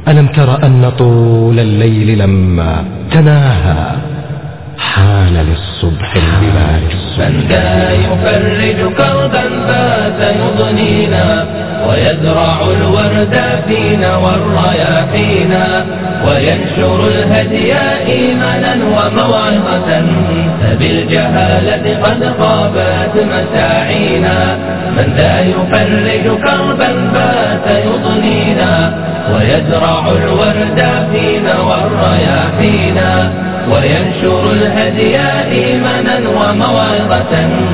ألم تر أن طول الليل لما تناهى حان للصبح البلاد من ذا يفرج كربا فات يضنينا ويزرع الورد فينا والرياحينا وينشر الهدي إيمانا وموعظة فبالجهالة قد خابت مساعينا من ذا يفرج كربا فات يضنينا ويزرع الورد فينا والرياحينا وينشر الهدي إيمانا وموعظة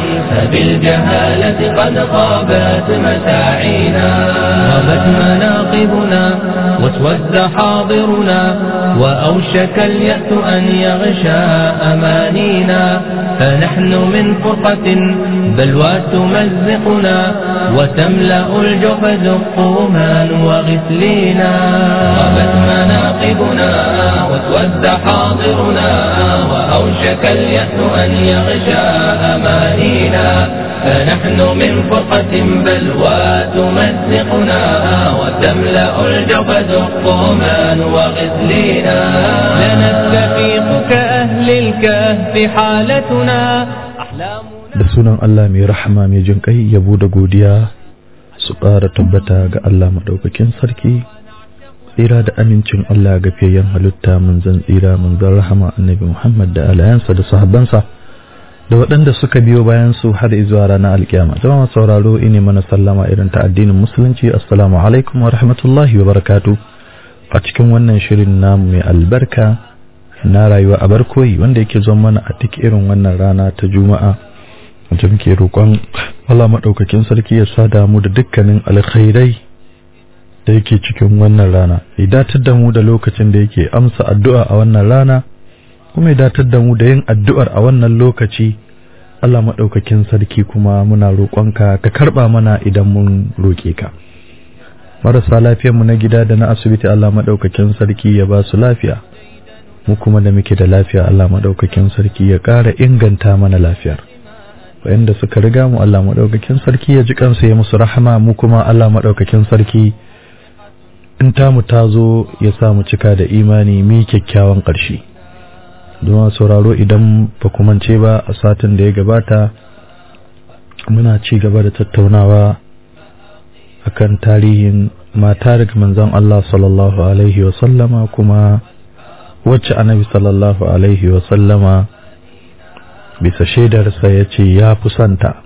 فبالجهالة قد خابت مساعينا غابت مناقبنا واسود حاضرنا وأوشك اليأس أن يغشى أمانينا فنحن من فرقة بلوى تمزقنا وتملأ الجحد الطومان وغسلينا غابت مناقبنا واسود حاضرنا وأوشك اليأس أن يغشى أمانينا فنحن من فرقة بلوى تمزقنا وتملأ الجبد الطومان وغسلينا لنستفيق كأهل الكهف حالتنا أحلامنا da sunan Allah mai rahama mai jin kai yabo da godiya su ƙara tabbata ga Allah maɗaukakin sarki tsira da amincin Allah ga fiyayyen halitta manzon tsira manzon rahama annabi Muhammad da alayansa da sahabbansa da waɗanda suka biyo bayan su har zuwa ranar alkiyama zama sauraro ine mana sallama irin ta addinin musulunci assalamu alaikum wa rahmatullahi wa barakatu a cikin wannan shirin namu mai albarka na rayuwa a barkoyi wanda yake zo mana a duk irin wannan rana ta juma'a wanda muke roƙon Allah maɗaukakin sarki ya sada mu da dukkanin alkhairai da yake cikin wannan rana ya datar da mu da lokacin da yake amsa addu'a a wannan rana kuma ya datar da mu da yin addu'ar a wannan lokaci Allah maɗaukakin sarki kuma muna roƙonka ka karɓa mana idan mun roƙe ka marasa lafiyar mu na gida da na asibiti Allah maɗaukakin sarki ya ba su lafiya mu kuma da muke da lafiya Allah maɗaukakin sarki ya ƙara inganta mana lafiyar wayanda suka riga mu Allah maɗaukakin sarki ya ji kansu ya musu rahama mu kuma Allah maɗaukakin sarki in tamu ta zo ya sa mu cika da imani mi kyakkyawan ƙarshe don sauraro idan ba ku mance ba a satin da ya gabata muna ci gaba da tattaunawa akan tarihin mata daga manzon Allah sallallahu alaihi wasallama kuma wacce annabi sallallahu alaihi wasallama bisa shaidarsa ya ce ya fi santa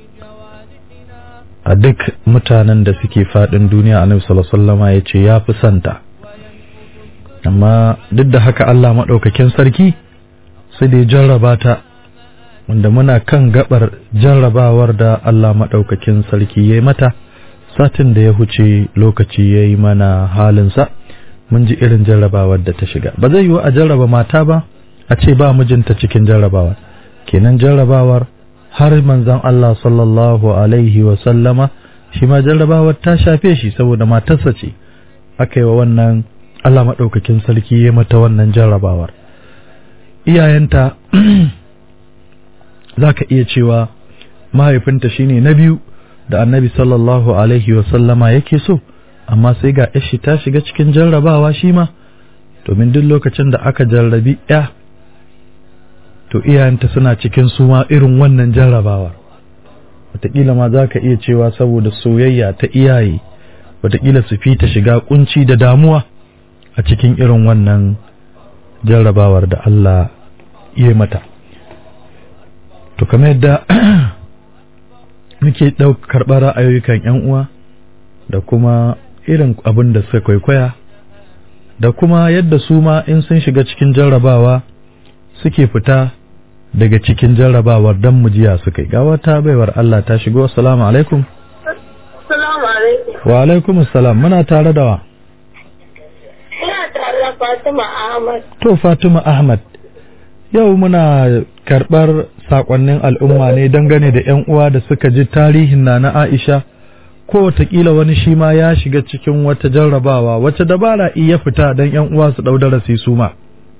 a duk mutanen da suke faɗin duniya annabi sallallahu alaihi wasallama ya ce ya fi santa amma duk da haka Allah maɗaukakin sarki sai da ya jarraba ta wanda muna kan gabar jarrabawar da Allah maɗaukakin sarki ya yi mata satin da ya huce lokaci ya yi mana halinsa mun ji irin jarrabawar da ta shiga ba zai yiwu a jarraba mata ba a ce ba mijinta cikin jarrabawar kenan jarrabawar har manzon Allah sallallahu alaihi wa sallama shi ma jarrabawar ta shafe shi saboda matarsa ce aka yi wa wannan Allah maɗaukakin sarki ya mata wannan jarrabawar iyayenta za ka iya cewa mahaifinta shine na biyu da annabi sallallahu alaihi wasallama yake so amma sai ga yashi ta shiga cikin jarrabawa shi ma domin duk lokacin da aka jarrabi ya to iyayenta suna cikin suma irin wannan jarrabawar wataƙila ma za ka iya cewa saboda soyayya ta iyaye wataƙila su fi ta shiga kunci da damuwa a cikin irin wannan jarrabawar da Allah ya mata to kamar yadda muke karɓar ra'ayoyikan 'yan uwa da kuma irin abin da suka kwaikwaya da kuma yadda su ma in sun shiga cikin jarrabawa suke fita daga cikin jarrabawar don mujiya suka yi ga wata baiwar Allah ta shigo assalamu alaikum Assalamu alaikum. wa alaikum assalam muna tare da wa Ina tare da Fatima Ahmad. To Fatima Ahmad, yau muna karɓar saƙonnin al'umma ne dangane da ‘yan uwa da suka ji tarihin na na Aisha, ko watakila wani shi ma ya shiga cikin wata jarrabawa, wacce dabara iya fita don ‘yan uwa su ɗau darasi su ma.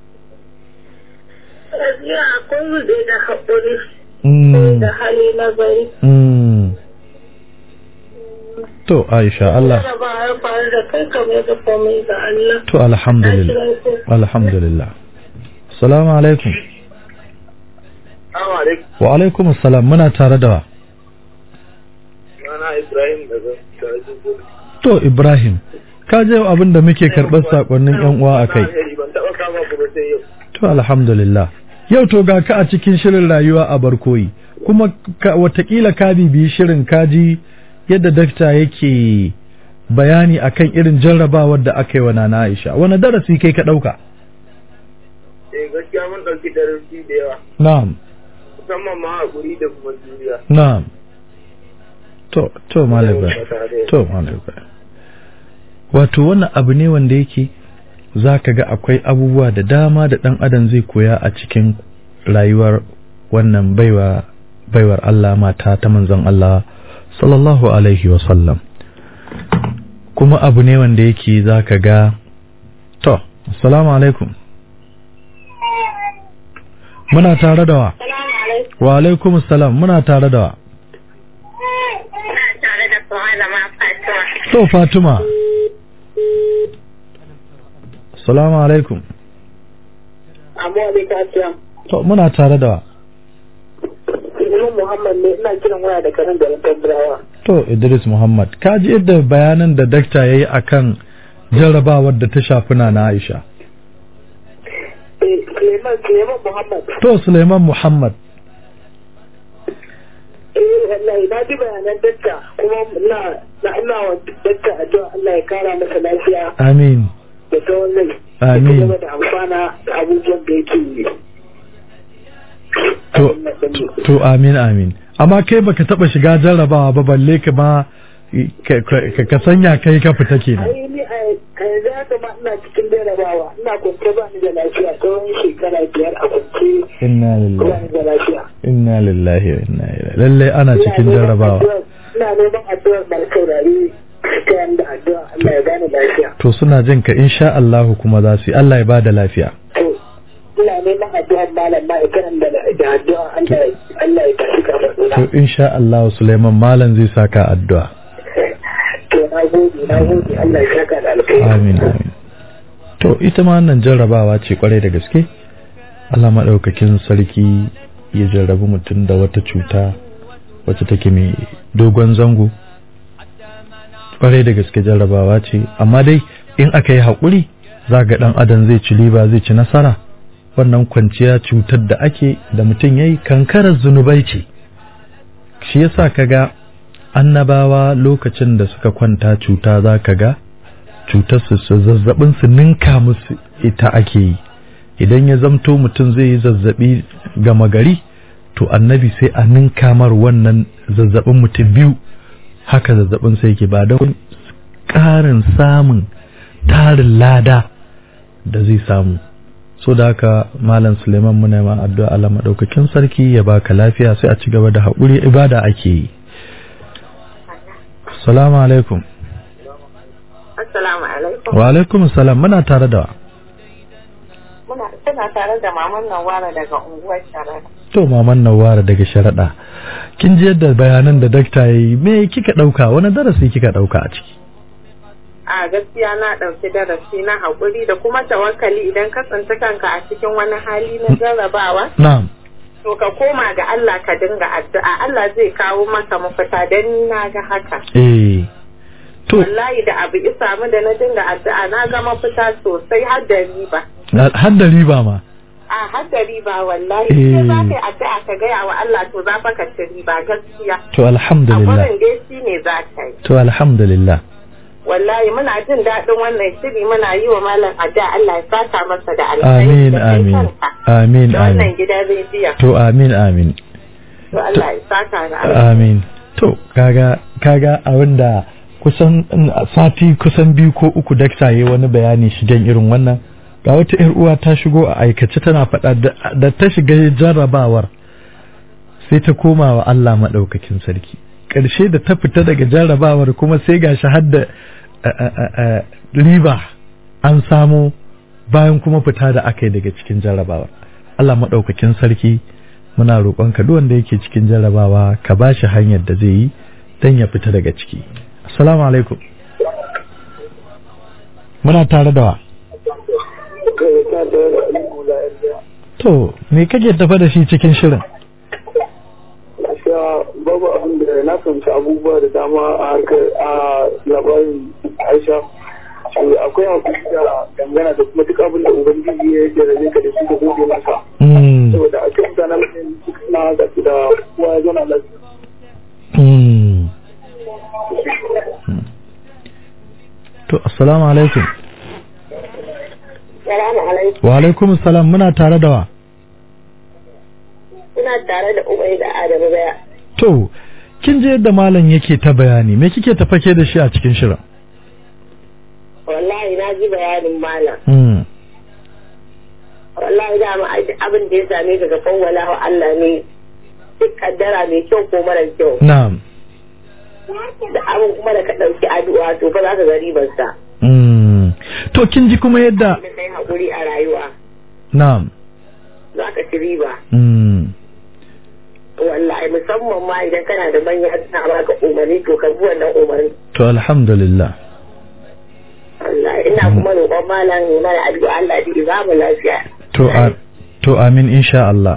Gaskiya akwai wuce da haƙuri Mm, da hali na bari. mm. to Aisha Allah Jaraba ya faru da kai kamar da komai ga Allah. to alhamdulillah alhamdulillah assalamu alaikum Assalamu alaikum. wa alaikum assalam muna tare da wa Sunana Ibrahim daga Gazibu. to Ibrahim ka je abin da muke karɓar sakonnin yan uwa a kai Ban taɓa kama ku ba sai yau. to alhamdulillah yau to ga ka a cikin shirin rayuwa a barkoyi kuma ka, watakila ka bibiyi shirin kaji yadda dakta yake bayani akan irin jarrabawar da aka yi wa nana Aisha wani darasi kai ka ɗauka Eh gaskiya mun ɗauki darasi da yawa. na'am Musamman ma haƙuri da kuma juriya. na'am to to malam Ibrahim. to malam Ibrahim. wato wannan abu ne wanda yake za ka ga akwai abubuwa da dama da ɗan adam zai koya a cikin rayuwar wannan baiwa baiwar Allah mata ta manzon Allah sallallahu alaihi wa sallam kuma abu ne wanda yake za ka ga to assalamu alaikum muna tare da wa Salamu alaikum. wa alaikum assalam muna tare da wa Ina tare da malama Fatima. to Fatima assalamu alaikum Amma alaikum assalam. to muna tare da wa Ibn Muhammad ne ina kiran waya da kanan garin Tabrawa. To Idris Muhammad, ka ji yadda bayanan da dakta ya yi a kan jarrabawar da ta shafi na Aisha. Eh Suleiman Suleiman Muhammad. To Suleiman Muhammad, Eh wallahi na ji bayanan dakta kuma ina na ina wa dakta addu'a Allah ya kara masa lafiya amin, da tsawon rai. Amin. Da kuma da amfana da abubuwan da yake yi. to, to, to amin amin. Amma kai baka taɓa shiga jarrabawa ba balle ka ma ka, ka, ka sanya kai ka fita kenan. ai ni a yanzu haka ma ina cikin jarabawa ina kwance ba ni da lafiya tsawon shekara biyar a kwance Inna ba lillahi, ni da lafiya inna lillahi wa inna ilaihi. Lallai ana cikin Ina neman jarrabawa. addu'ar- ina neman addu'ar mai saurari ta yanda addu'a Allah ya bani lafiya To suna jin ka insha Allahu kuma za su yi Allah ya bada lafiya. to ina neman addu'ar malam ma ikiran da da addu'a Allah ya- Allah ya tashi kamar To insha Allahu Suleiman Malam zai saka addu'a. to na gode na gode Allah ya saka da alkhairi Amin amin. To ita ma wannan jarrabawa ce kwarai da gaske. Allah maɗaukakin sarki ya jarrabi mutum da wata cuta wacce take mai dogon zango. Kwarai da gaske jarrabawa ce, amma dai in aka yi haƙuri za ga ɗan adam zai ci riba zai ci nasara. Wannan kwanciya cutar da ake da mutum ya yi kankarar zunubai ce. Shi yasa ka ga annabawa lokacin da suka kwanta cuta za ka ga cutar su su zazzabin su ninka musu ita ake yi idan ya zamto mutum zai yi zazzabi gama gari to annabi sai a ninka mar wannan zazzabin mutum biyu haka zazzabin sai yake ba don ƙarin samun tarin lada da zai samu so da haka malam suleiman muna ma addu'a Allah madaukakin sarki ya baka lafiya sai a ci gaba da haƙuri ibada ake yi assalamu alaikum Assalamu alaikum. wa alaikum salam muna tare da wa Muna tana tare da maman Nawara daga unguwar Sharada. To maman Nawara daga sharaɗa. Kin ji yadda bayanan da dakta ya yi me kika ɗauka wani darasi kika ɗauka a ciki? A gaskiya na ɗauki darasi na haƙuri da kuma tawakkali idan ka tsinci kanka a cikin wani hali na jarrabawa. Na'am. To ka koma ga Allah ka dinga addu'a Allah zai kawo maka mafita don ni na ga haka. Eh. To Wallahi da abu isa mu da na dinga addu'a na ga mafita sosai har da riba. har da riba ma. A har da riba wallahi. Eh. Sai za ka yi addu'a ka gaya wa Allah to za fa ka ci riba gaskiya. To A alhamdulillah. gurin dai shi ne za ka yi. To alhamdulillah. Wallahi muna jin daɗin wannan shiri muna yi wa malam addu'a Allah ya saka masa da alkhairi. Amin da kai amin. kanka. Amin Da wannan amin. gidan rediyo. To amin amin. To Allah ya saka da alkhairi. Amin. To kaga kaga abinda kusan mm, sati kusan biyu ko uku dakta yayi wani bayani shigen irin wannan ga wata yar uwa ta shigo a aikace tana faɗa da- da ta shiga jarrabawar sai ta koma wa Allah maɗaukakin sarki ƙarshe da ta fita daga jarrabawar kuma sai ga shi har da a- a- a- a, riba an samo bayan kuma fita da aka yi daga cikin jarrabawar Allah maɗaukakin sarki muna roƙonka duk wanda yake cikin jarrabawa ka ba shi hanyar da zai yi don ya fita daga ciki assalamu alaikum muna tare da wa to me kake tafa da shi cikin shirin gaskiya babu abin da na fahimci abubuwa da dama a harkar a labarin aisha shi akwai hakuri da dangana da kuma duk abin da ubangiji ya jarabe ka da shi da gode masa Mm, saboda a cikin mutanen mutum duk na ga da kowa ya zauna lafiya mm. to assalamu alaikum Salamu alaikum. wa alaikum salam muna tare da wa Ina tare da Umai da Adamu Baya. to kin je yadda malam yake ta bayani me kike tafake da shi a cikin shirin Wallahi na ji bayanin malam. Mm, Wallahi dama ai- abin da ya same ka ga fawwala wa Allah ne. Duk kaddara mai kyau ko mara kyau. na'am Da abin kuma da ka ɗauki addu'a to fa za ka ga ribarsa. Mm. to kin ji kuma yadda Da kai haƙuri a rayuwa. na'am Za ka ci riba. Mm, Wallahi musamman ma idan kana da manya suna baka umarni to ka bi wannan umarni. to alhamdulillah Wallahi ina kuma roƙon malam ya mana addu'a Allah ya ba mu lafiya. to a- to amin insha Allah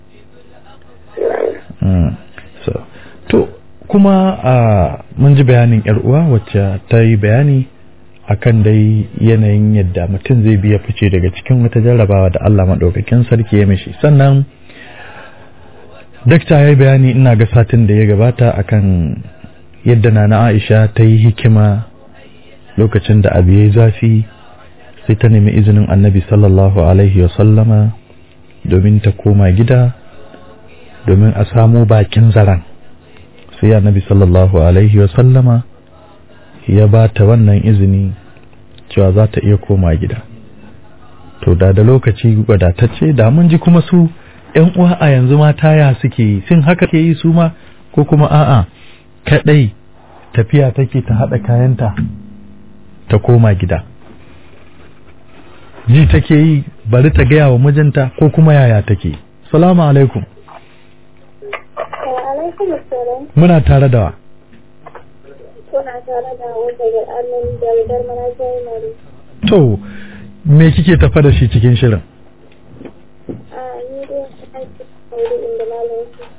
Mm. so to kuma a mun ji bayanin yar uwa wacce ta yi bayani akan dai yanayin yadda mutum zai biya fice daga cikin wata jarrabawa da Allah maɗaukakin sarki ya mishi sannan dakta ya yi bayani ina ga satin da ya gabata akan yadda nana Aisha ta yi hikima lokacin da abu ya yi zafi sai ta nemi izinin annabi sallallahu alaihi wasallama domin ta koma gida domin a samu bakin zaren sai annabi sallallahu alaihi wasallama ya ba ta wannan izini cewa za ta iya koma gida to da da lokaci wadatacce da mun ji kuma su ‘yan uwa a yanzu mata ya suke yi sun haka ke yi su ma ko kuma a'a kaɗai tafiya take ta haɗa kayanta ta koma gida ji take yi bari ta gaya wa mijinta ko kuma yaya take salamu alaikum alaikum assalam muna tare da wa kuna tare da wanda da annan da dar mana sai mari to me kike tafa da shi cikin shirin a ni dai aiki aure inda malam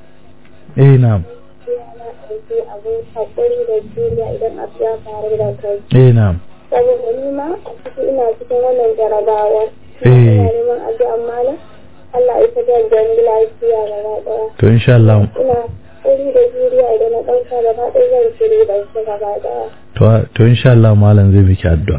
eh na'am ya na aiki abu hakuri da juriya idan abu ya faru da kai eh na'am saboda ni ma a ciki ina cikin wannan jarabawa Eh. ina neman addu'an malam Allah ya fitar da ni lafiya gaba daya to insha Allah ina hakuri da juriya idan na ɗauka gaba ɗaya zan shiri da shi gaba daya to to insha Allah malam zai miki addu'a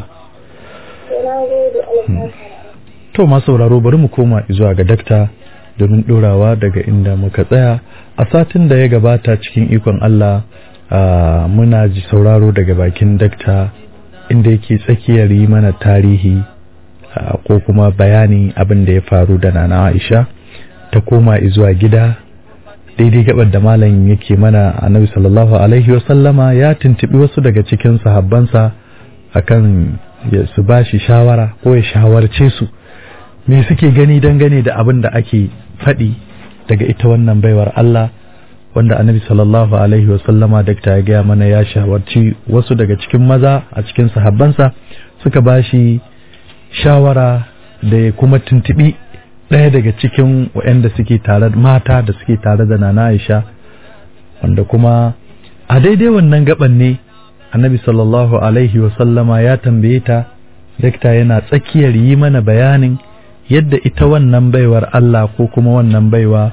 to na gode alfahari to ma sauraro bari mu koma zuwa ga dakta domin dorawa daga inda muka tsaya a satin da ya gabata cikin ikon Allah ah, muna ji sauraro daga bakin dakta inda yake tsakiyar yi mana tarihi ah, ko kuma bayani abin da ya faru da nana Aisha ta koma zuwa gida daidai gabar da malam yake mana annabi sallallahu alaihi wasallama ya tuntubi wasu daga cikin sahabbansa akan ya su bashi shawara ko ya shawarce su me suke gani dangane da abin da ake faɗi daga ita wannan baiwar Allah wanda annabi sallallahu alaihi wasallama dakta ya gaya mana ya shawarci wasu daga cikin maza a cikin sahabbansa suka bashi shawara da ya kuma tuntubi ɗaya daga cikin waɗanda suke tare mata da suke tare da nana Aisha wanda kuma a daidai wannan gaban ne annabi sallallahu alaihi wasallama ya tambaye ta dakta yana tsakiyar yi mana bayanin yadda ita wannan baiwar Allah ko kuma wannan baiwa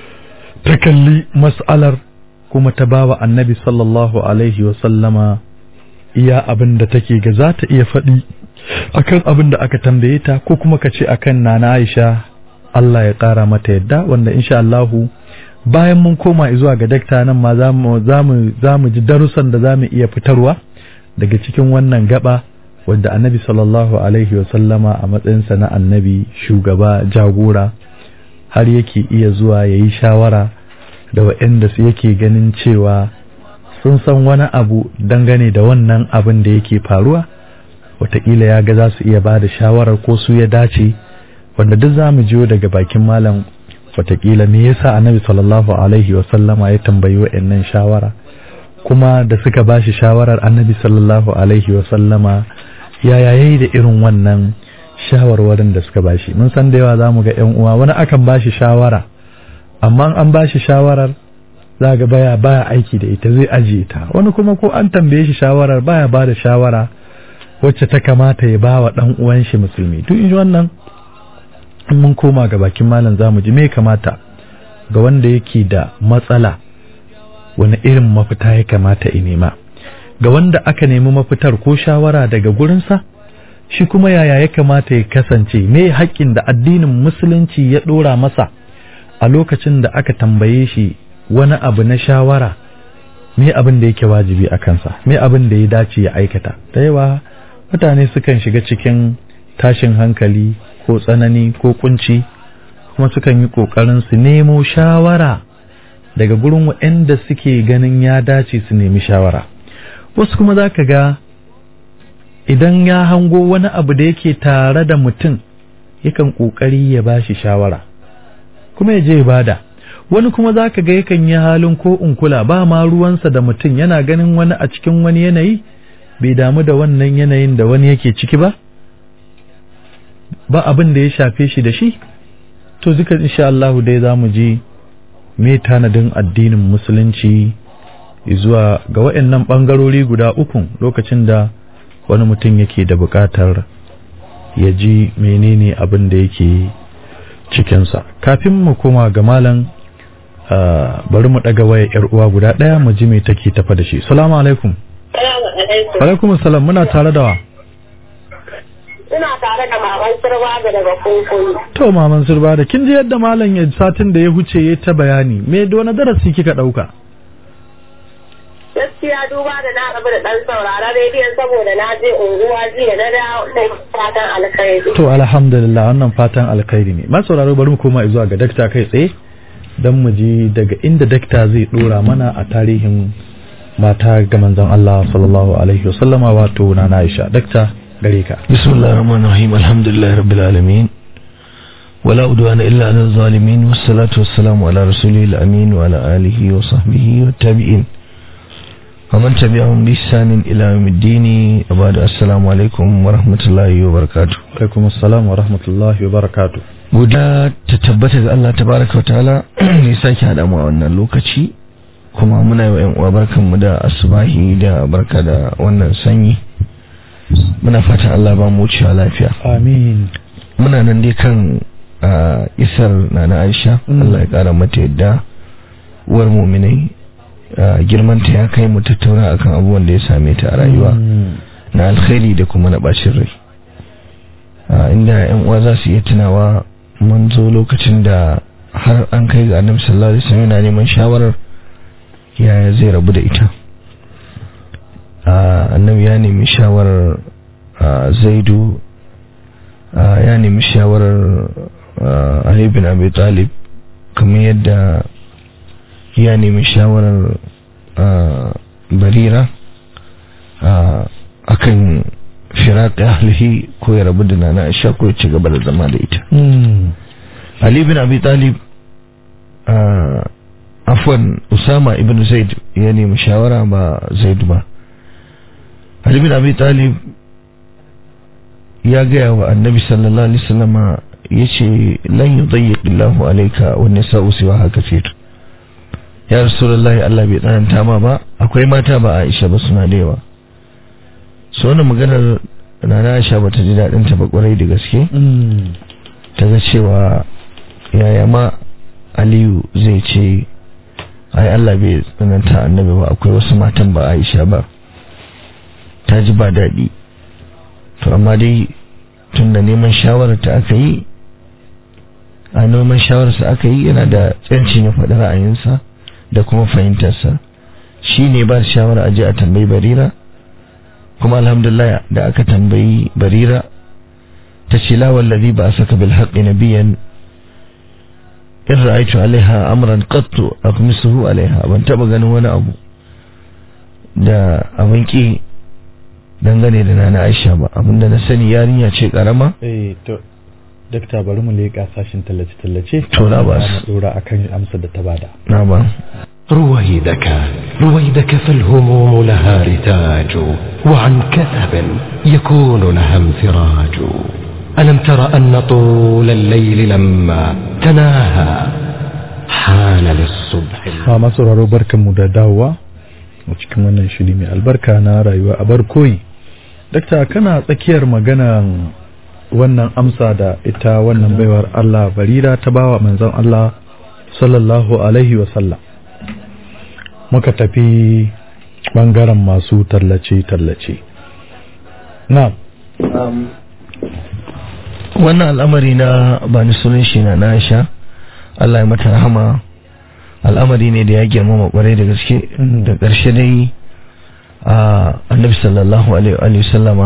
ta kalli mas'alar kuma ta bawa annabi sallallahu alaihi wasallama iya abin da take ga za ta iya faɗi akan abin da aka tambaye ta ko kuma ka ce akan nana Aisha Allah ya ƙara mata yadda wanda insha Allahu bayan mun koma zuwa ga dakta nan ma za mu za mu za mu ji darussan da za mu iya fitarwa daga cikin wannan gaba wadda annabi sallallahu alaihi wa sallama a matsayinsa na annabi shugaba jagora har yake iya zuwa ya yi shawara da waɗanda su yake ganin cewa sun san wani abu dangane da wannan abin da yake faruwa wataƙila ya ga za su iya ba da shawarar ko su ya dace wanda duk za mu jiyo daga bakin malam wataƙila me yasa annabi sallallahu alaihi wa sallama ya tambayi wa'annan shawara kuma da suka ba shi shawarar annabi sallallahu alaihi wasallama yaya yayi da irin wannan shawarwarin da suka ba shi mun san da yawa za mu ga 'yan uwa wani akan ba shi shawara amma an ba shi shawarar za ga baya baya aiki da ita zai ajiye ta wani kuma ko an tambaye shi shawarar baya ba da shawara wacce ta kamata ya ba wa ɗan uwan shi musulmi duk in wannan in mun koma ga bakin malam zamu ji me kamata ga wanda yake da matsala wani irin mafita ya kamata ya nema ga wanda aka nemi mafitar ko shawara daga gurinsa shi kuma yaya ya kamata ya kasance me haƙƙin da addinin musulunci ya ɗora masa a lokacin da aka tambaye shi wani abu na shawara me abin da yake wajibi a kansa me abin da ya dace ya aikata da yawa mutane sukan shiga cikin tashin hankali ko tsanani ko kunci kuma sukan yi ƙoƙarin su nemo shawara daga gurin waɗanda suke ganin ya dace su nemi shawara wasu kuma za ka ga idan ya hango wani abu da yake tare da mutum yakan ƙoƙari ya ba shi shawara kuma ya je ya bada wani kuma za ka ga yakan yi halin ko in kula ba ma ruwansa da mutum yana ganin wani a cikin wani yanayi bai damu da wannan yanayin da wani yake ciki ba ba abin da ya shafe shi da shi to duka insha Allah dai za mu ji me tanadin addinin musulunci zuwa ga waɗannan ɓangarori guda uku lokacin da wani mutum yake da buƙatar ya ji menene abin da yake cikinsa kafin mu koma ga malam bari mu ɗaga waya yar uwa guda ɗaya mu ji me take tafa da shi salamu alaikum alaikum salam muna tare da wa Ina tare da maman sirwa da daga kunkuyi. to maman sirba da kin ji yadda malam ya satin da ya huce ya ta bayani me da wani darasi kika ɗauka Gaskiya duba da na rabu da ɗan saurara rediyon saboda na je unguwa jiya na dawo sai fatan alkhairi. to alhamdulillah wannan fatan alkhairi ne masu sauraro bari mu koma zuwa ga dakta kai tsaye don mu ji daga inda dakta zai dora mana a tarihin mata ga manzon Allah sallallahu alaihi wasallama wato na Aisha dakta gare ka بسم الله الرحمن الرحيم الحمد لله رب العالمين ولا عدوان إلا على الظالمين والصلاة والسلام على رسوله الأمين وعلى آله وصحبه والتابعين ومن تبعهم بإحسان إلى يوم الدين وبعد السلام عليكم ورحمة الله وبركاته alaikum assalam wa rahmatullahi wa barakatuh guda ta tabbata ga Allah tabaraka wa ta'ala ne sake haɗa mu a wannan lokaci kuma muna yi wa 'yan uwa barkanmu da asubahi da barka da wannan sanyi muna fatan Allah ba mu wucewa lafiya amin muna nan dai kan ah, isar nana Aisha Mm. Allah ya kara mata yadda uwar muminai ah, girmanta ya kai mu tattauna akan abubuwan da ya same ta a rayuwa Mm. na alkhairi da kuma na bacin rai Ah, inda yan uwa za su iya tunawa mun zo lokacin da har an kai ga annabi sallallahu alaihi wasallam yana neman shawarar yaya zai rabu da ita Ah, annabi ya nemi shawarar ah, zaidu ah, ya nemi shawarar ah, ali bin abi talib kamar yadda ya nemi shawarar ah, barira ah, akan firaƙi ahlihi ko ya rabu da nana aisha ko ya ci gaba da zama da ita Mm. ali bin abi talib ah, afwan usama ibn zaid ya nemi shawara ba zaid ba ali bin abi talib ya gaya wa annabi sallallahu alaihi wasallama yace lan yudayyiq Allahu alayka wa nisa'u siwa kathir ya rasulullahi Allah bai tsananta ma ba akwai mata ba Aisha ba suna da yawa so wannan maganar Nana Aisha bata ji dadin ta ba kwarai da gaske Mm. ta ga cewa yaya ma Aliyu zai ce ai Allah bai tsananta annabi ba akwai wasu matan ba Aisha ba ta ji ba daɗi to amma dai tun da neman shawarar ta aka yi a neman shawararsa aka yi yana da tsancin ya faɗi ra'ayinsa da kuma fahimtarsa shi ne ba da shawara a je a tambayi barira kuma alhamdulillah da aka tambayi barira ta ce la wallazi ba saka bil haqqi nabiyan in ra'aytu alaiha amran qattu aqmisuhu alaiha ban taba ganin wani abu da abin ki dangane da nana Aisha ba abinda na sani yarinya ce karama eh to dakta bari mu leƙa sashin tallace tallace To, na ba mu su. dora akan amsar da ta bada na ba رويدك رويدك فالهموم لها رتاج وعن كثب يكون لها انفراج ألم تر أن طول الليل لما تناهى حان للصبح a masu sauraro barkanmu da dawowa a cikin wannan shiri mai albarka na rayuwa a barkoyi dakta kana tsakiyar maganan wannan amsa da ita wannan baiwar Allah barira ta bawa manzon Allah sallallahu alaihi wasallam muka tafi bangaren masu tallace-tallace na wannan al'amari na ba ni sunan shi na Aisha Allah ya mata rahama al'amari ne da ya girmama kwarai da gaske Mhm. da ƙarshe dai a annabi sallallahu alaihi wa sallama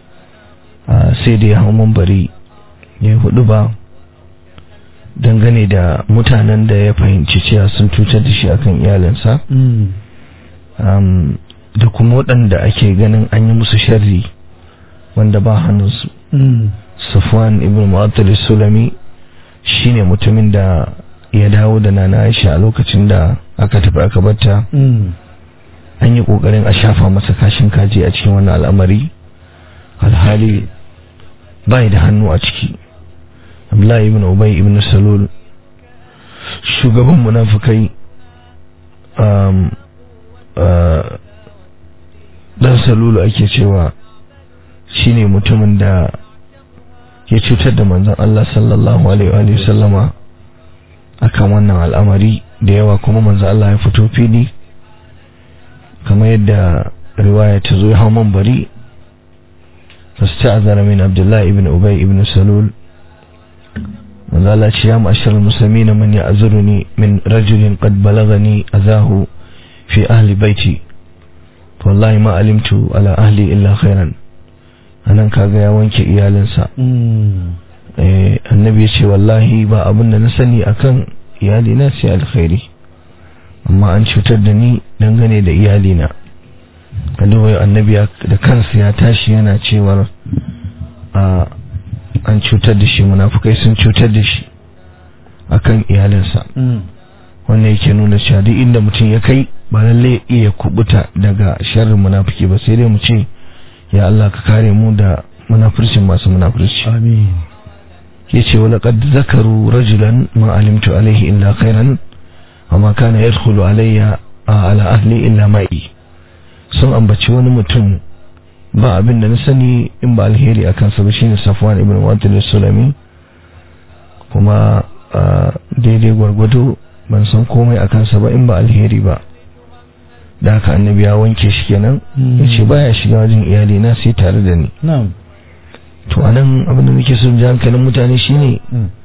a, sai da ya hau mambari ya hudu ba dangane da mutanen da ya fahimci cewa sun cutar da shi akan iyalinsa um, da kuma waɗanda ake ganin an yi musu sharri wanda ba hannunsu Safwan ibn Mu'attal sulami shine mutumin da ya dawo da Nana Aisha a lokacin da aka tafi aka batta an yi kokarin a shafa masa kashin kaji a cikin wannan al'amari alhali bai da hannu a ciki Abdullahi ibn Ubay ibn Salul shugaban munafikai um, uh, dan Salulu ake cewa shine mutumin da ya cutar da manzon Allah sallallahu alaihi wa sallama akan wannan al'amari da yawa kuma manzon Allah ya fito fili kamar yadda riwaya ta zo ya hau bari fasta'azara min Abdullah ibn Ubay ibn Salul manzon Allah ce ya ma'ashar muslimin man ya'zuruni min rajulin qad balagani azahu fi ahli baiti wallahi ma alimtu ala ahli illa khairan anan kaga ya wanke iyalinsa eh annabi ya ce wallahi ba abin da na sani akan iyalina sai alkhairi amma an cutar da ni dangane da iyalina kaduwa annabi da kansa ya tashi yana cewar a an cutar da shi munafukai sun cutar da shi akan iyalinsa wannan yake nuna cewa duk inda mutum ya kai ba lalle iya kubuta daga sharrin munafiki ba sai dai mu ce ya Allah ka kare mu da munafircin masu munafirci amin yace wala qad zakaru rajulan ma alimtu alaihi illa khairan amma kana yadkhulu alayya ala ahli illa ma'i sun ambaci wani mutum ba abin da na sani in ba alheri a kansa ba shine Safwan ibn Mu'attal sulami kuma daidai gwargwado ban san komai a kansa ba in ba alheri ba da haka annabi ya wanke shi kenan yace baya shiga wajen iyali na sai tare da ni na'am to anan abin da nake son ji hankalin mutane shine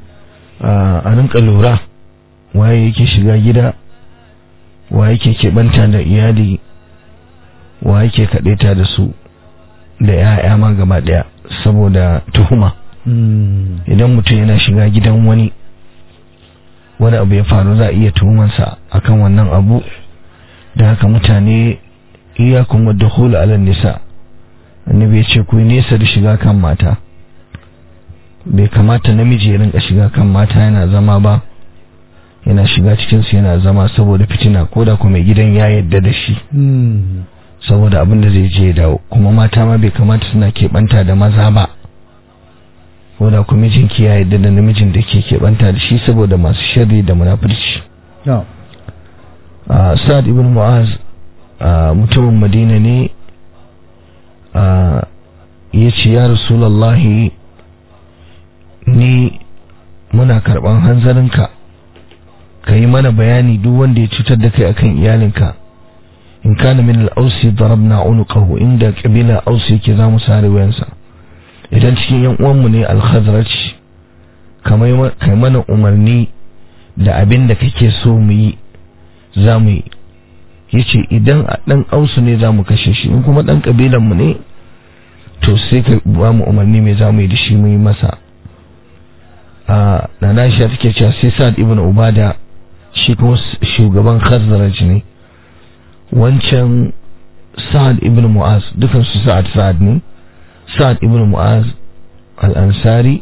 a rinka lura waye yake shiga gida waye yake keɓanta da iyali waye yake kaɗaita da su da ya'ya ma gaba ɗaya saboda tuhuma idan mutum yana shiga gidan wani wani abu ya faru za a iya tuhumansa akan wannan abu da haka mutane iyakun wadda hula alal nisa annabi ya ce ku nesa da shiga kan mata bai kamata namiji ya rinka shiga kan mata yana zama ba yana shiga cikinsu yana zama saboda fitina ko da kuma gidan ya yadda da shi saboda abin da zai je dawo kuma mata ma bai kamata suna keɓanta da maza ba ko da kuma mijinki ya yadda da namijin da ke keɓanta da shi saboda masu sharri da munafurci sa'ad ibn mu'az mutumin madina ne ya ce ya rasulallahi ni muna karɓan hanzarinka ka yi mana bayani duk wanda ya cutar da kai akan iyalinka in kana min al-ausi darabna unuqahu inda kabila ausi yake za mu sare wayansa idan cikin yan uwanmu ne al-khazraj kamar kai mana umarni da abin da kake so mu yi za mu yi yace idan a dan ausu ne za mu kashe shi in kuma dan kabilan mu ne to sai ka ba mu umarni me za mu yi da shi mu yi masa a nana Aisha take cewa sai Sa'ad ibn Ubada shi kuma shugaban Khazraj ne wancan Sa'ad ibn Mu'az dukan su Sa'ad Sa'ad ne Sa'ad ibn Mu'az al-Ansari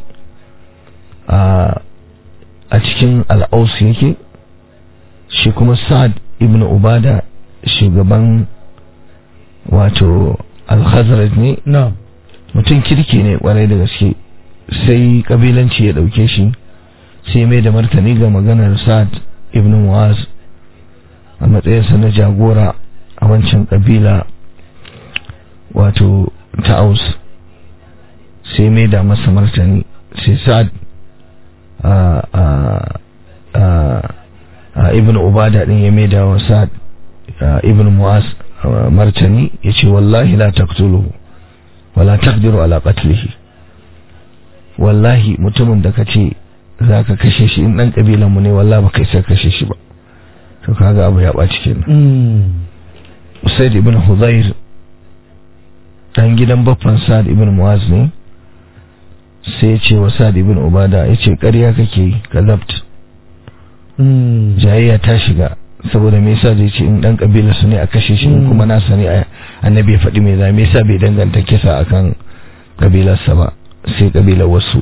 a a cikin al-Aus yake shi kuma Sa'ad ibn ubada shugaban wato al-khazraj ne na'am mutum kirki ne kwarai da gaske sai kabilanci ya dauke shi sai mai da martani ga maganar sa'ad ibn mu'az a matsayinsa na jagora a wancan kabila wato ta'aus sai mai da masa martani sai sa'ad a a a a ibn ubada din ya mai da wa sa'ad ibn mu'az martani ya ce wallahi la taqtuluhu wala taqdiru ala qatlihi wallahi mutumin da kace zaka kashe shi in dan kabilan mu ne wallahi ba kai sai kashe shi ba to kaga abu ya baci kenan Usaid ibn Hudayr dan gidan baffan Sa'd ibn Muaz ne sai ya ce wa Sa'd ibn Ubada ya ce ƙarya kake yi kazabt jayayya ta shiga saboda me yasa zai ce in dan kabilar su ne a kashe shi in kuma nasa ne annabi ya faɗi me za me yasa bai danganta kisa akan kabilarsa ba sai kabilar wasu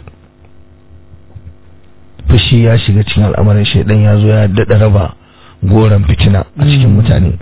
fushi ya shiga cikin al'amarin shaidan ya zo ya daɗa raba goron fitina a cikin mutane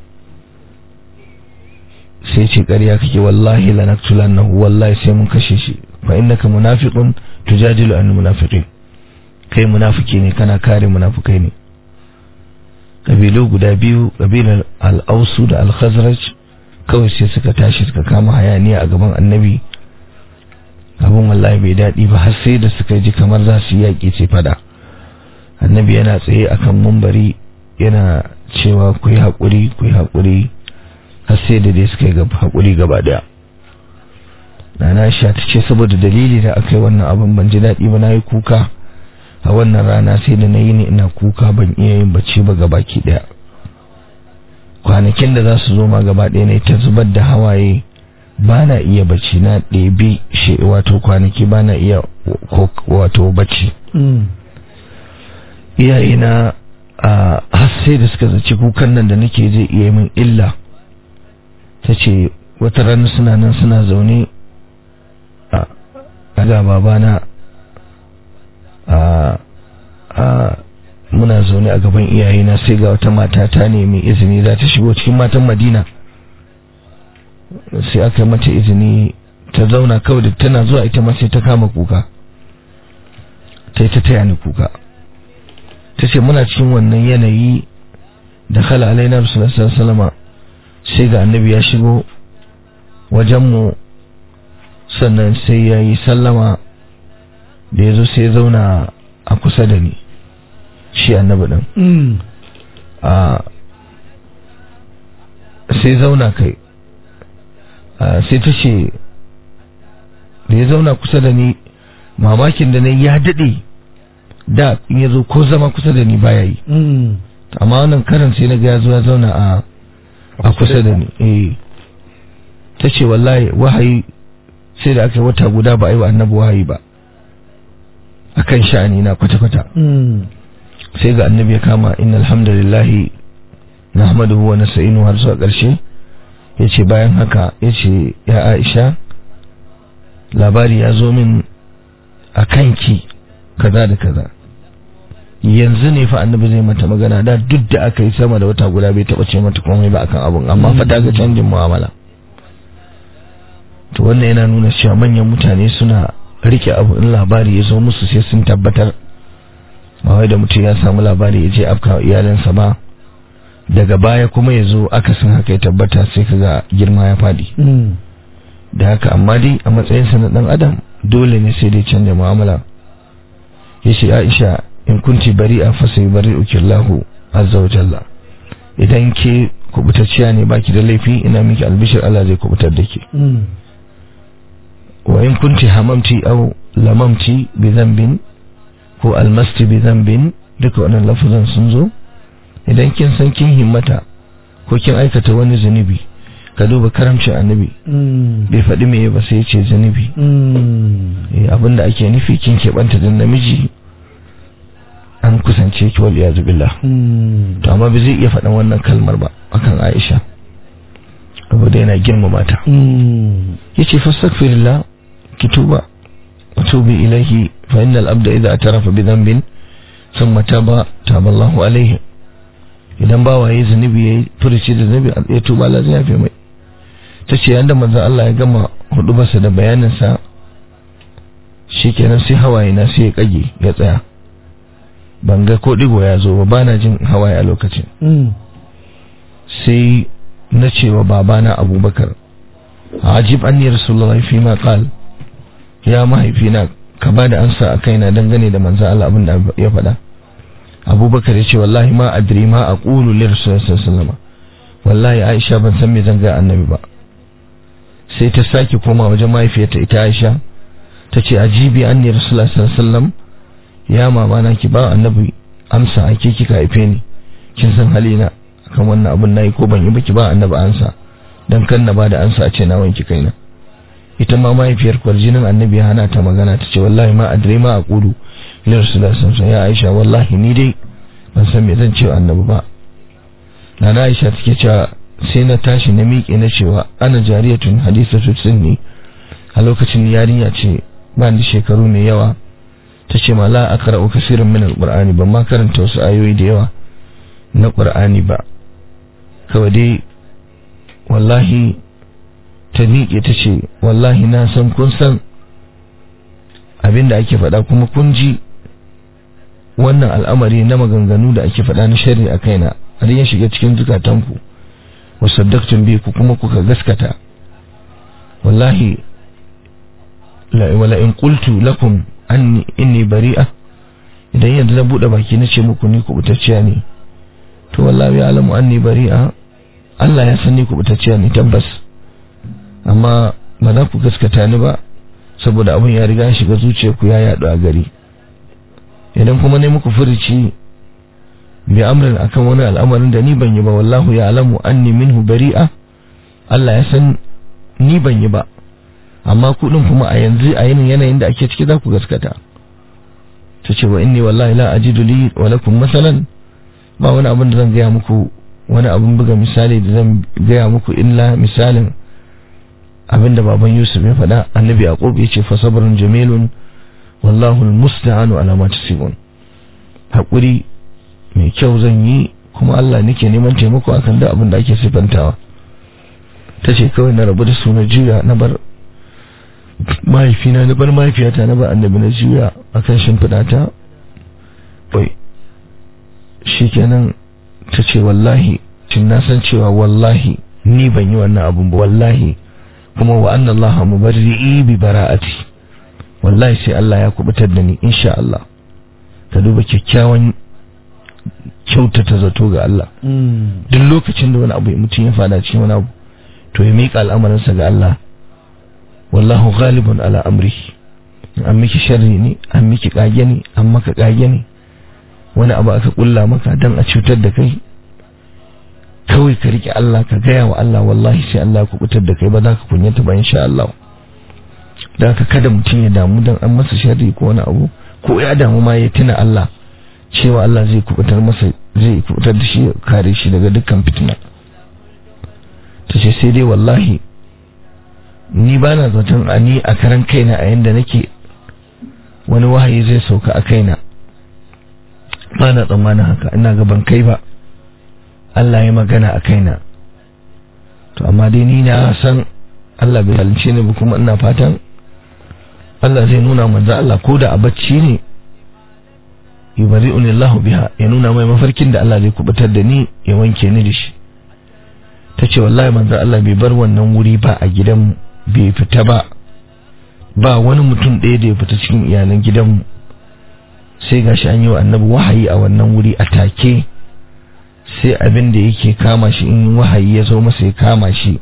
sai ce ƙarya kake wallahi lanaktulannahu wallahi sai mun kashe shi fa innaka munafiqun tujadilu an munafiqin kai munafiki ne kana kare munafikai ne kabilu guda biyu kabilar al-ausu da al-khazraj kawai sai suka tashi suka kama hayaniya a gaban annabi abin wallahi bai daɗi ba har sai da suka ji kamar za su yaƙi ce fada annabi yana tsaye akan mumbari yana cewa ku yi haƙuri ku yi haƙuri har sai da dai suka yi haƙuri gaba ɗaya nana sha ta ce saboda dalili da aka yi wannan abin ban ji daɗi ba na yi kuka a wannan rana sai da na yi ne ina kuka ban iya yin bacci ba gabaki ɗaya kwanakin da za su zo ma gaba ɗaya ne ta zubar da hawaye ba na iya bacci na ɗebi shi wato kwanaki ba na iya wato bacci iyayena a har sai da suka zaci kukan nan da nake zai iya min illa ta ce wata rana suna nan suna zaune a ga babana a muna zaune a gaban iyayena sai ga wata mata ta nemi izini za ta shigo cikin matan madina sai aka mata izini ta zauna kawai da tana zuwa ita ma sai ta kama kuka ta yi ta taya ni kuka ta ce muna cikin wannan yanayi da khala alaina rasulullah salama sai ga annabi ya shigo wajenmu sannan sai ya yi sallama da ya zo sai ya zauna a kusa da ni shi annabi ɗin a sai zauna kai sai ta ce da ya zauna kusa da ni mamakin da na ya daɗe da in ya zo ko zama kusa da ni baya yi amma wannan karan sai na ga ya zo ya zauna a a kusa da ni eh ta ce wallahi wahayi sai da aka yi wata guda ba a yi wa annabi wahayi ba a kan sha'ani na kwata-kwata sai ga annabi ya kama inna alhamdulillahi na hamadu wa nasta'inu har zuwa ƙarshe ya ce bayan haka ya ce ya aisha labari ya zo min a kanki kaza da kaza yanzu ne fa annabi zai mata magana da duk da aka yi sama da wata guda bai taba ce mata komai ba akan abun amma fa ta ga canjin mu'amala to wannan yana nuna cewa manyan mutane suna rike abu in labari ya zo musu sai sun tabbatar ba wai da mutum ya samu labari ya je afka iyalinsa ba daga baya kuma ya zo akasin haka ya tabbata sai kaga girma ya faɗi da haka amma dai a matsayinsa na ɗan adam dole ne sai dai canja mu'amala ya ce aisha in kunti bari a fasa bari ukillahu azza wa jalla idan ke kubutacciya ne baki da laifi ina miki albishir Allah zai kubutar da ke wa in kunti hamamti au lamamti bi zambin ko almasti bi zambin duka wannan lafazan sun zo idan kin san kin himmata ko kin aikata wani zunubi ka duba karamcin annabi bai faɗi me ba sai ya ce zunubi abinda ake nufi kin keɓanta da namiji an kusance ki wal iyazu billah to amma bai zai iya faɗan wannan kalmar ba akan Aisha saboda yana girmama ta yace fastaghfirillah ki tuba wa tubi ilayhi fa innal abda idha atarafa bi dhanbin thumma taba taba Allahu alayhi idan bawa yayi zunubi yayi furuci da zunubi ya tuba Allah zai yafe mai tace yanda manzon Allah ya gama hudubarsa da bayanin sa shikenan sai hawaye na sai ya kage ya tsaya ban ga ko digo ya zo ba bana jin hawaye a lokacin sai na cewa babana abubakar ajib anni rasulullahi fi ma qal ya mahaifina ka bada ansa a kaina dangane da manzo Allah abin da ya faɗa abubakar ya ce wallahi ma adri ma aqulu li rasulullahi sallallahu alaihi wasallam wallahi aisha ban san me zan ga annabi ba sai ta sake koma wajen mahaifiyarta ita aisha ta ce ajibi anni rasulullahi sallallahu alaihi wasallam ya mama na ki ba annabi amsa ake kika haife ni kin san halina kan wannan abun nayi ko ban yi ba ki ba annabi ansa dan kan na bada ansa a ce na wanki kaina ita ma mahaifiyar kwarjinin annabi ya hana ta magana ta ce wallahi ma adre ma a kudu ila rasulullah sallallahu ya aisha wallahi ni dai ban san me zan ce wa annabi ba nana aisha take cewa sai na tashi na miƙe na cewa ana jariyatun hadisatu sunni a lokacin yarinya ce ba da shekaru mai yawa ta ce ma la aqra'u kaseeran min alqur'ani ban ma karanta wasu ayoyi da yawa na qur'ani ba kawai dai wallahi ta miƙe ta ce wallahi na san kun san abin da ake faɗa kuma kun ji wannan al'amari na maganganu da ake faɗa na shari a kaina har ya shiga cikin zukatanku wasaddaktun bi ku kuma kuka gaskata wallahi wala in qultu lakum anni inni bari'a idan yanzu na bude baki na ce muku ni kubutacciya ne to wallahi ya alamu anni bari'a Allah ya san ni kubutacciya ne tabbas amma ba za ku gaskata ni ba saboda abin ya riga shiga zuciyarku ya yaɗu a gari idan kuma ne muku furici bi amrin akan wani al'amarin da ni ban yi ba wallahu ya alamu anni minhu bari'a Allah ya san ni ban yi ba amma kuɗin kuma a yanzu a yanayin yanayin da ake ciki za ku gaskata ta ce wa inni wallahi la ajidu li wa lakum masalan ba wani abin da zan gaya muku wani abin buga misali da zan gaya muku illa misalin abinda baban Yusuf ya faɗa annabi Yaqub ya ce fa sabrun jamilun wallahu almusta'anu ala ma tasibun hakuri mai kyau zan yi kuma Allah nake neman taimako akan da abin da ake sifantawa tace kawai na rabu da su na juya na bar mahaifina na bar mahaifiyata na bar annabi na juya akan shimfiɗa ta bai shikenan tace wallahi tun na san cewa wallahi ni ban yi wannan abun ba wallahi kuma wa anna Allah mubarri'i bi bara'ati wallahi sai Allah ya kubutar da ni insha Allah ka duba kyakkyawan kyautata zato ga Allah duk lokacin da wani abu mutum ya fada cikin wani abu to ya miƙa al'amarinsa ga Allah wallahu ghalibun ala amri an miki sharri ne an miki kage ne an maka kage ne wani abu aka kulla maka dan a cutar da kai kawai ka rike Allah ka gaya wa Allah wallahi sai Allah ku kutar da kai ba za ka kunyata ba insha Allah da ka kada mutum ya damu dan an masa sharri ko wani abu ko ya damu ma ya tuna Allah cewa Allah zai kubutar masa zai kubutar da shi kare shi daga dukkan fitina ta ce sai dai wallahi ni ba na zaton a ni a karan kaina a yanda nake wani wahayi zai sauka a kaina ba na tsammanin haka ina gaban kai ba Allah ya magana a kaina to amma dai ni na san Allah bai halince ni ba kuma ina fatan Allah zai nuna manzo Allah ko da a bacci ne yubari'uni Allah biha ya nuna mai mafarkin da Allah zai kubutar da ni ya wanke ni da shi tace wallahi manzo Allah bai bar wannan wuri ba a gidan bai fita ba ba wani mutum ɗaya da ya fita cikin iyalan gidanmu sai gashi an yi wa annabi wahayi a wannan wuri a take sai abin da yake kama shi in wahayi ya zo masa ya kama shi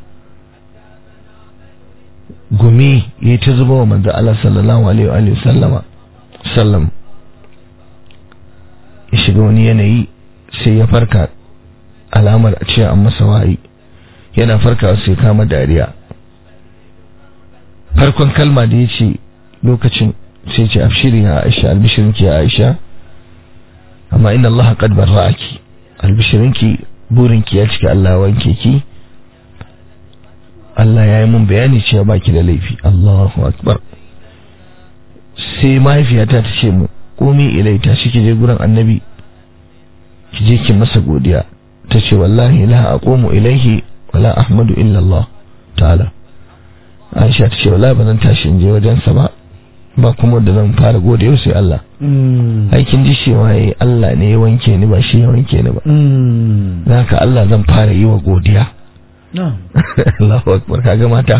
gumi ya ta zuba wa manzo Allah sallallahu alaihi wa sallama sallam ya shiga wani yanayi sai ya farka alamar a ce an masa wahayi yana farkawa sai kama dariya farkon kalma da ya ce lokacin sai ce afshiri ya aisha albishirinki ya aisha amma inna Allah qad barra'aki albishirinki burinki ya cika Allah wanke ki Allah ya yi mun bayani cewa baki da laifi Allahu akbar sai mahaifiyata ta ce mu komi ilai ta shi je gurin annabi ki je ki masa godiya ta ce wallahi la aqumu ilaihi wala ahmadu illa Allah ta'ala Aisha ta ce wallahi ba zan tashi in je wajensa ba ba kuma da zan fara gode yau sai Allah aikin ji cewa yayi Allah ne ya wanke ni ba shi ya wanke ni ba haka Allah zan fara yi wa godiya Allahu akbar kaga mata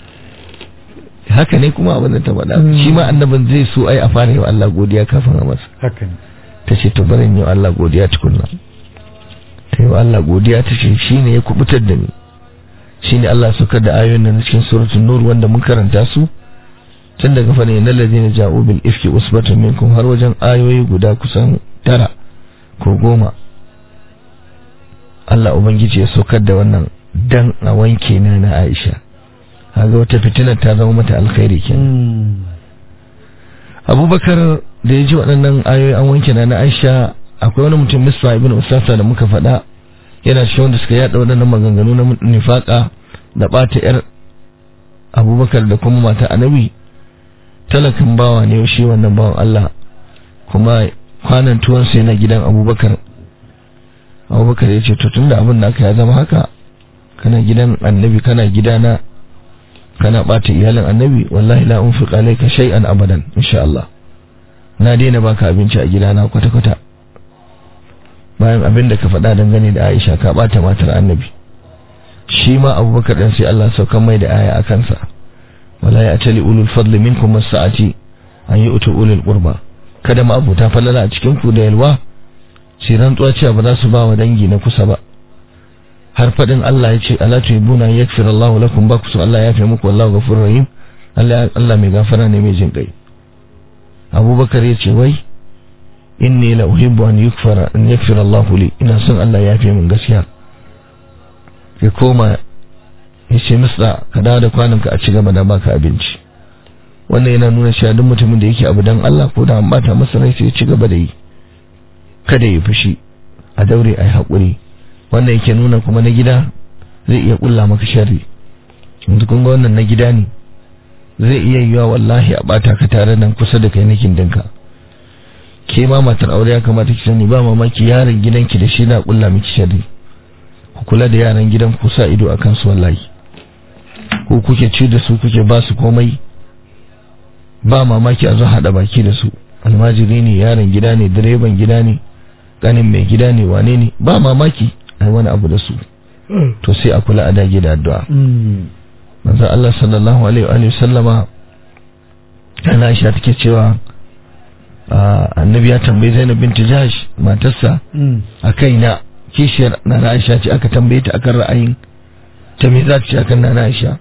haka ne kuma abin da ta faɗa shi ma annabin zai so ai a fara yi wa Allah godiya kafin a masa haka ne ta ce to bari yi wa Allah godiya tukunna ta yi wa Allah godiya ta ce shi ne ya kubutar da ni shi ne Allah suka da ayoyin nan cikin suratul nur wanda mun karanta su tun daga fane na ladina ja'u bil ifki usbatun minkum har wajen ayoyi guda kusan tara ko goma Allah ubangiji ya saukar da wannan dan a wanke na na Aisha haga wata fitinar ta zama mata alkhairi kenan Abubakar da ya ji waɗannan ayoyi an wanke na na Aisha akwai wani mutum Misra ibn Usasa da muka faɗa yana cikin wanda suka yada waɗannan maganganu na nifaka da ɓata yar Abubakar da kuma mata Annabi talakan bawa ne shi wannan bawan Allah kuma kwanan tuwansa yana gidan abubakar abubakar ya ce tun da abin da aka ya zama haka kana gidan annabi kana gidana kana bata iyalin annabi wallahi la unfiq alayka shay'an abadan insha Allah na daina baka abinci a gidana kwata kwata bayan abin da ka faɗa dangane da Aisha ka bata matar annabi shi ma abubakar dan sai Allah saukan mai da aya a kansa wala ya tali ulul fadli minkum as-sa'ati an yi utu ulul qurba kada ma abuta falala a cikin ku da yalwa sai rantsuwa cewa ba za su ba wa dangi na kusa ba har fadin Allah ya ce ala tuhibuna yakfir Allahu lakum ba ku so Allah ya fi muku wallahu ghafurur rahim Allah Allah mai gafara ne mai jin kai Abubakar ya ce wai inni la uhibbu an yukfara an yakfir Allahu li ina son Allah ya fi min gaskiya ya koma ya ce masa ka dawo da kwananka a ci gaba da baka abinci wannan yana nuna cewa duk mutumin da yake abu dan Allah ko da an bata masa rai sai ya ci gaba da yi kada ya fushi a daure ai hakuri wannan yake nuna kuma na gida zai iya kulla maka sharri yanzu kun ga wannan na gida ne zai iya yiwa wallahi a bata ka tare nan kusa da kai nakin dinka ke ma matar aure ya kamata ki sani ba mamaki yaron gidanki da shi na kulla miki sharri ku kula da yaran gidan ku sa ido akan su wallahi ko kuke ci da su kuke ba su komai ba mamaki a zo haɗa baki da su almajiri ne yaron gida ne direban gida ne ganin mai gida ne wane ne ba mamaki a wani abu da su to sai a kula a dage da addu'a manzo Allah sallallahu alaihi wa sallama ana Aisha take cewa annabi ya tambayi Zainab binti Jahsh matarsa a kaina kishiyar na Aisha ce aka tambaye ta akan ra'ayin ta me za ta ce akan na Aisha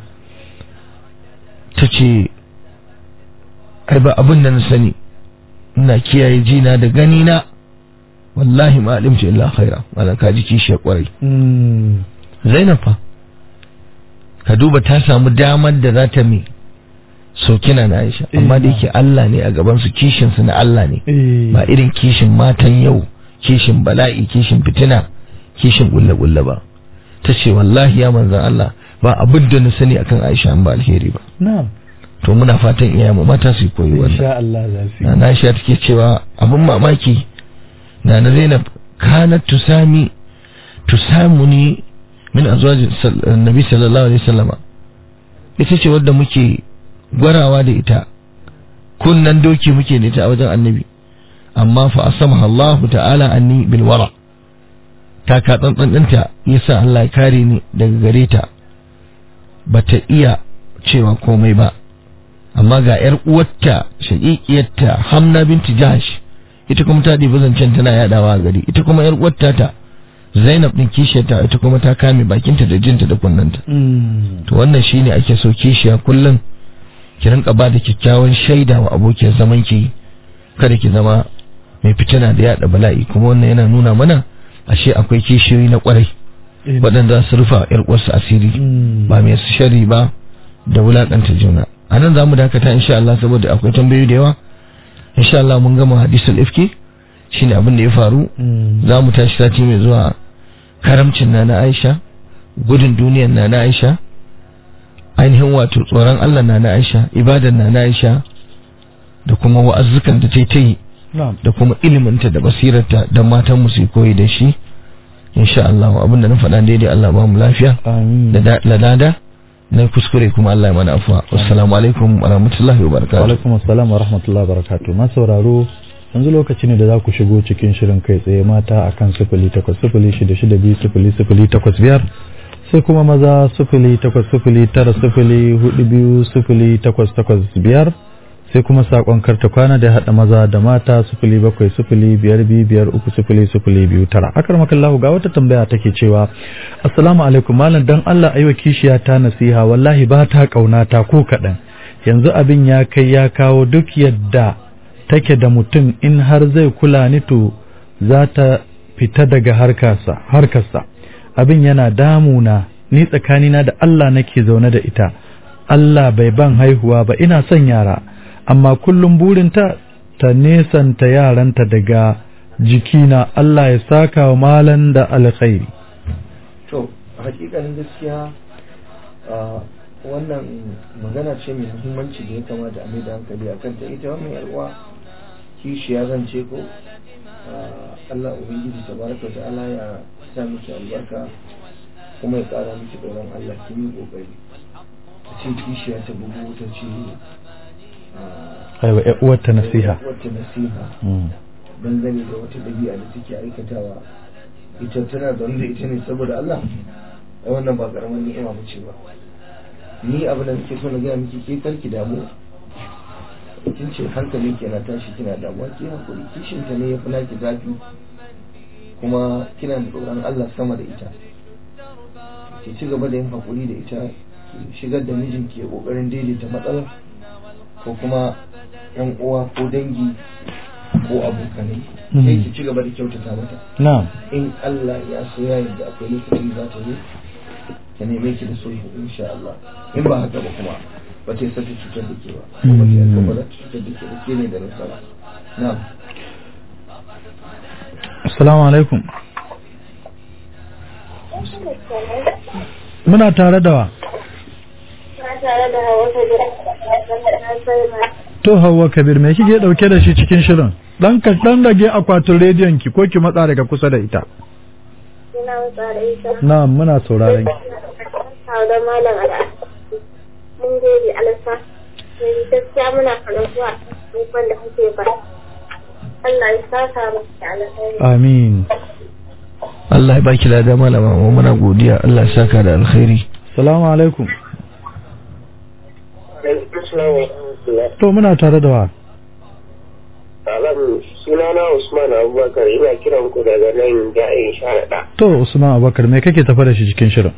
ta ce ai ba abin da na sani ina kiyaye jina da gani na wallahi ma alimtu illa khaira wala ka ji kishiyar kwarai Zainab fa ka duba ta samu damar da za ta mi sokina na Aisha amma da yake Allah ne a gaban su kishin su na Allah ne ba irin kishin matan yau kishin bala'i kishin fitina kishin gulle gulle ba ta ce wallahi ya manzan Allah ba abin da na sani akan Aisha an ba alheri ba na'am to muna fatan iyayenmu mata su koyi wannan insha Allah za su na Aisha take cewa abin mamaki na na Zainab kanat tusami tusamuni min azwajin nabi sallallahu alaihi wasallama ita ce wadda muke gwarawa da ita kunnan doki muke da ita a wajen annabi amma fa asamaha Allah ta'ala anni bil wara ta ka tsantsan ɗinta yasa Allah ya kare ni daga gare ta bata iya cewa komai ba amma ga yar uwarta shaqiqiyarta Hamna binti Jahsh ita kuma ta ɗibi zancen tana yadawa a gari ita kuma yar uwarta ta Zainab din kishiyarta ita kuma ta kame bakinta da jinta da kunnanta to wannan shine ake so kishiya kullum ki rinka ba da kyakkyawan shaida wa abokiyar zaman ki kada ki zama mai fitina da yada bala'i kuma wannan yana nuna mana ashe akwai kishiyoyi na kwarai waɗanda su rufa yar uwarsu asiri ba mai su shari ba da wulakanta juna a nan za mu dakata insha Allah saboda akwai tambayoyi da yawa insha Allah mun gama hadisul ifki shine abin da ya faru za mu tashi sati mai zuwa karamcin na na Aisha gudun duniyar na na Aisha ainihin wato tsoron Allah na na Aisha ibadan na na Aisha da kuma wa'azzukan da ta yi da kuma iliminta da basirarta da matan mu su koyi da shi insha Allah abinda na faɗa daidai Allah ba mu lafiya amin da ladada na kuskure kuma Allah ya mana afuwa assalamu alaikum wa rahmatullahi wa wa barakatuh alaikum assalam wa rahmatullahi wa barakatuh ma sauraro yanzu lokaci ne da za ku shigo cikin shirin kai tsaye mata akan sifili takwas sifili shida shida biyu sifili sifili takwas biyar sai kuma maza sifili takwas sifili tara sifili hudu biyu sifili takwas takwas biyar sai kuma sakon karta kwana da ya haɗa maza da mata sifili bakwai sifili biyar biyu biyar uku sifili sifili biyu tara akar makallahu ga wata tambaya take cewa assalamu alaikum malam dan Allah aiwa kishiya ta nasiha wallahi ba ta kaunata ko kaɗan yanzu abin ya kai ya kawo duk yadda take da mutum in har zai kula ni to za ta fita daga harkarsa harkarsa abin yana damuna ni tsakanina da Allah nake zaune da ita Allah bai ban haihuwa ba ina son yara amma kullum burinta ta nesanta yaranta daga jikina Allah ya saka wa malan da alkhairi to hakikanin gaskiya wannan magana ce mai muhimmanci da ya kamata a mai da hankali a kanta ita wannan yarwa kishiya zan ce ko Allah ubangiji tabaraka wa ta'ala ya sa miki albarka kuma ya kara miki tsoron Allah kin yi kokari ta ce kishiya ta bugu ta ce aiwa ƴar uwarta nasiha wata nasiha Mm. dangane da wata ɗabi'a da take aikatawa ita tana zaune da ita ne saboda Allah ai wannan ba karamin ni'ima ba ce ba ni abin da nake so na gaya miki ke karki damu kin ce hankalin ke na tashi kina damuwa ki hakuri kishin ta ne ya fi naki zafi kuma kina da tsoron Allah sama da ita ki ci gaba da yin hakuri da ita ki shigar da mijinki ya kokarin daidaita matsalar ko kuma yan uwa ko dangi ko abokanai Mhm. sai ki ci gaba da kyautata mata na'am in Allah ya so ya yarda akwai lokacin da za ta zo ta neme ki da sulhu insha Allah in ba haka ba kuma ba ta yi sata cutar da ke ba ba ta yi ba za ta cutar da ke ba ke ne da nasara na'am assalamu alaikum muna tare da wa Na tare da hawa ta gida na sai ma to Hauwa Kabir me kike dauke da shi cikin shirin dan ka dan rage akwatin rediyon ki ko ki matsa daga kusa da ita ina wutsa da ita. na'am muna sauraron ki Hau da malam al'adu. Mun gode alasa. Sai gaskiya muna faruwa abubuwan da kuke ba. Allah ya saka maka da alheri. amin Allah ya baki lada malama mu muna godiya Allah ya saka da alkhairi assalamu alaikum to muna tare da wa Alam sunana Usman Abubakar ina kiran ku daga nan ja'in sharaɗa. to Usman Abubakar me kake tafa da shi cikin shirin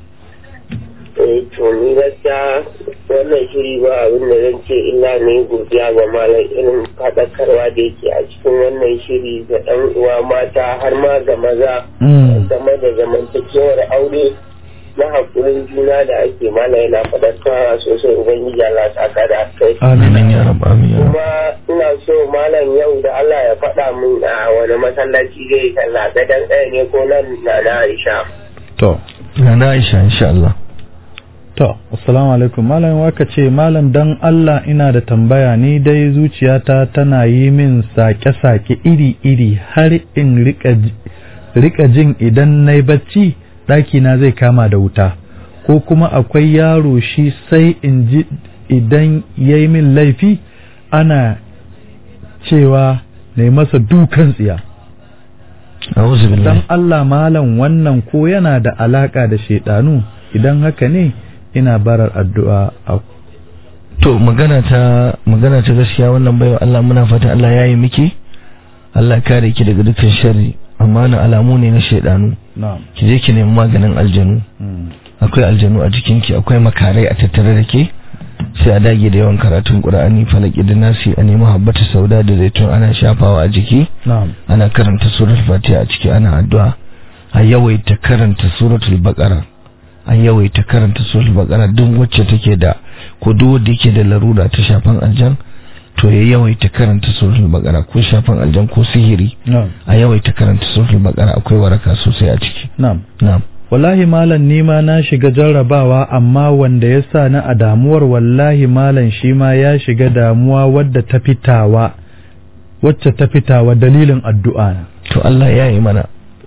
Eh to ni gaskiya wannan shiri ba abin da zan ce illa ne godiya ga malam irin faɗakarwa da yake a cikin wannan shiri ga ɗan uwa mata har ma ga maza Mm. game da zamantakewar aure na haƙurin juna da ake mana yana faɗakarwa sosai ubangiji Allah saka da kai. amin amin ya rabu amin ya rabu kuma ina so malam yau da Allah ya faɗa min a wani masallaci zai sallah gadon ɗaya ne ko nan na na Aisha. to na na Aisha insha Allah To, assalamu alaikum. Malam waka ce, Malam dan Allah ina da tambaya ni dai zuciyata tana yi min sake-sake iri-iri har in rika, ji- rika jin idan na yi bacci ɗakina zai kama da wuta. Ko kuma akwai yaro shi sai in ji idan ya yi min laifi ana cewa na yi masa dukan tsiya. a'udhu Dan billahi Allah malam wannan ko yana da alaka da shaidanu idan haka ne ina barar addu'a a to magana ta magana ta gaskiya wannan baiwa Allah muna fata Allah ya yi miki Allah kare ki daga dukkan sharri amma na alamu ne na shaidanu na'am ki je ki nemi maganin aljanu Mm. akwai aljanu a jikinki akwai makarai a tattare da ke sai a dage da yawan karatun qur'ani falaki da nasi a nemi habbata sauda da zaitun ana shafawa a jiki na'am ana karanta suratul fatiha a ciki ana addu'a a yawaita karanta suratul baqara a yawaita karanta suratul baqara duk wacce take da ko duk wanda yake da larura ta shafan aljan to ya yawaita karanta suratul baqara ko shafan aljan ko sihiri na'am a yawaita karanta suratul baqara akwai waraka sosai a ciki na'am na'am wallahi malam ni ma na shiga jarrabawa amma wanda ya sa ni a damuwar wallahi malam shi ma ya shiga damuwa wadda ta fitawa wacce ta fitawa dalilin addu'a na to Allah ya yi mana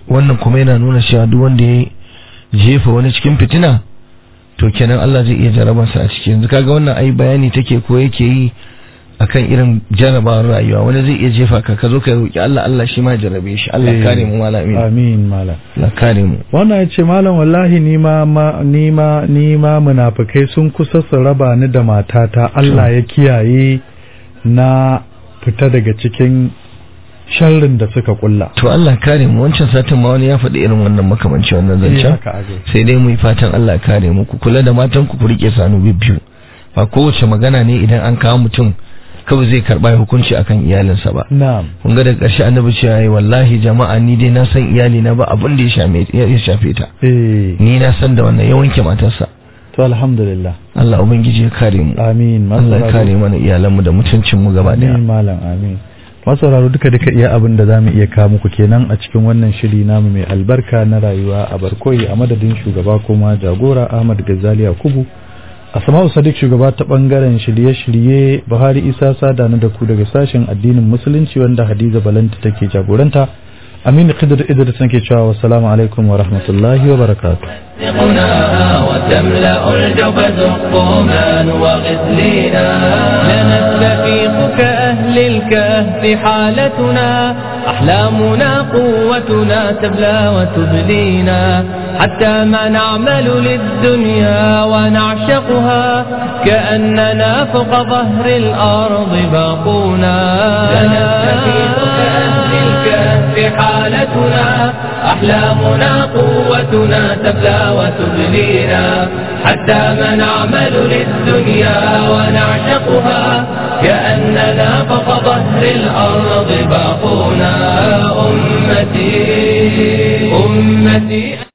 wannan kuma yana nuna cewa duk wanda ya jefa wani cikin fitina to kenan Allah zai iya jarabarsa a ciki yanzu kaga wannan ai bayani take ko yake yi akan irin jarabawar rayuwa wani zai iya jefa ka ka zo ka roki Allah Allah shi ma jarabe shi Allah Eh, kare mu malam amin amin malam Allah kare mu wannan ya ce malam wallahi ni ma ma- ni ma ni ma munafikai sun kusa su raba ni da matata Allah ya kiyaye na fita daga cikin sharrin da suka kulla to Allah kare mu wancan satin ma wani ya faɗi irin wannan makamanci wannan Eh, zancen haka aka yi. sai dai mu yi fatan Allah ya kare mu ku kula da matan ku ku rike sanu bibbiyu ba kowace magana ne idan an kawo mutum kawai zai karba hukunci akan iyalinsa ba na'am kun ga da ƙarshe annabi cewa yayi wallahi jama'a ni dai na san iyali na ba abin da ya shame ya shafe ta eh ni na san da wannan ya wanke matarsa to alhamdulillah Allah ubangiji ya kare mu amin Allah ya kare mana iyalanmu da mutuncin mu gaba daya amin malam amin masauraro duka duka iya abin da zamu iya kawo muku kenan a cikin wannan shiri namu mai albarka na rayuwa a barkoyi a madadin shugaba kuma jagora Ahmad Ghazali Yakubu Asma'u Sadiq shugaba ta bangaren shirye-shirye Buhari Isa Sada na da ku daga sashen addinin musulunci wanda Hadiza Balanta take jagoranta Aminu Khidr Idris nake cewa wassalamu alaikum wa rahmatullahi wa barakatuh تغناها وتملأ الجوف زقوما وغسلينا لنستفيق كأهل الكهف حالتنا أحلامنا قوتنا تبلى وتبلينا حتى ما نعمل للدنيا ونعشقها كأننا فوق ظهر الأرض باقونا لنستفيق كأهل الكهف حالتنا أحلامنا قوتنا تبلى وتبلينا حتى ما نعمل للدنيا ونعشقها كأننا فوق ظهر الأرض باقونا أمتي أمتي